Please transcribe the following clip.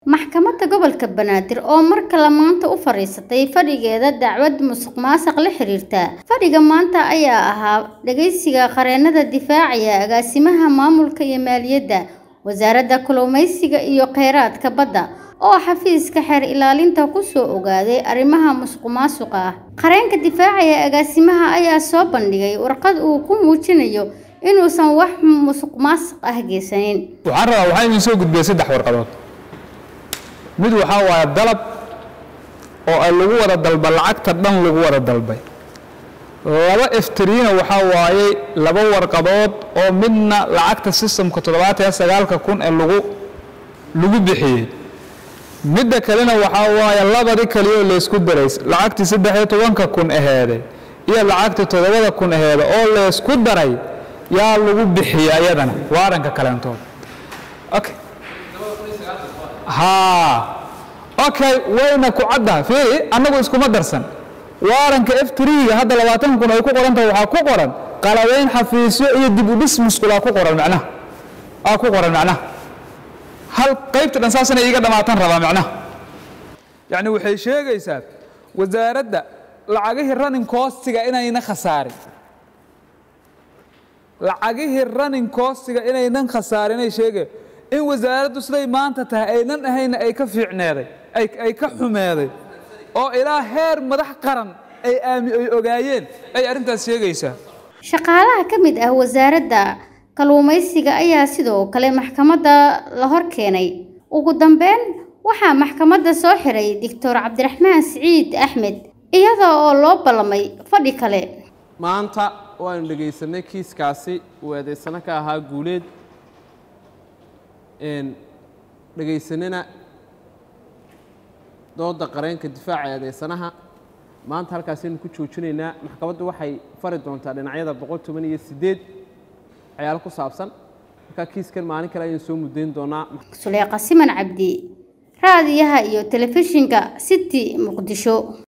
maxkamadda gobolka banaadir oo mar kale maanta u fadhiisatay fadhigeeda dacwad musuq maasuq la xiriirta fadhiga maanta ayaa ahaa dhageysiga qareennada difaacaya agaasimaha maamulka iyo maaliyadda wasaaradda kalluumeysiga iyo kheyraadka badda oo xafiiska xeer ilaalinta kusoo ogaaday arrimaha musuq maasuqa ah qareenka difaacaya agaasimaha ayaa soo bandhigay warqad uu ku muujinayo inuusan wax musuq maasuq ah geysanin waxaan rabaa waxaan idin soo gudbiyay saddex warqadood mid waxaa waaye dalab oo ay lagu wada dalba lacagta dhan lagu wada dalbay laba eftriina waxaa waaye laba warqadood oo midna lacagta sistamka toddobaatan iyo sagaalka kun ee lagu lagu bixiyey midda kalena waxaa waaye labadii kaliyaoo laysku daray lacagtii saddex iyo tobanka kun aheeday iyo lacagtii toddobada kun aheeda oo laysku daray yaa lagu bixiyey ayadana waaranka kaleentood okay haa okay wayna ku caddaha fiiri annagu iskuma darsan waaranka f triga hadda labaatan kun ay ku qoran tahay waxaa ku qoran qalabeyn xafiisyo iyo dib u dhis musqulaa ku qoran macnaha aa ku qoran macnaha hal qaybta dhan saasana iiga dhammaatan rabaa macnaha yacni waxay sheegaysaa wasaaradda lacagihii running costiga inayna khasaarin lacagihii running costiga inaynan khasaarinay sheegay in wasaaraddu siday maanta tahay aynan ahayna ay ka fiicneeday ay ka xumeeday oo ilaa heer madax qaran ay aami ay ogaayeen ay arrintaas sheegaysaa shaqaalaha ka mid ah wasaaradda kalluumeysiga ayaa sidoo kale maxkamadda la hor keenay ugu dambeyn waxaa maxkamadda soo xiray doctor cabdiraxmaan siciid axmed iyada oo loo ballamay fadhi kale maanta waanu dhegaysanay kiiskaasi uu eedaysano ka ahaa guuleed dhegaysanina dooda qareenka difaaca eedaysanaha maanta halkaasaynu ku joojinaynaa maxkamaddu waxay fari doontaa dhinacyada boqol toban iyo siddeed waxyaalo ku saabsan markaa kiiskan maalin kale ayaynu soo muddayn doonaa suleeqa siman cabdi raadiyaha iyo telefishinka city muqdisho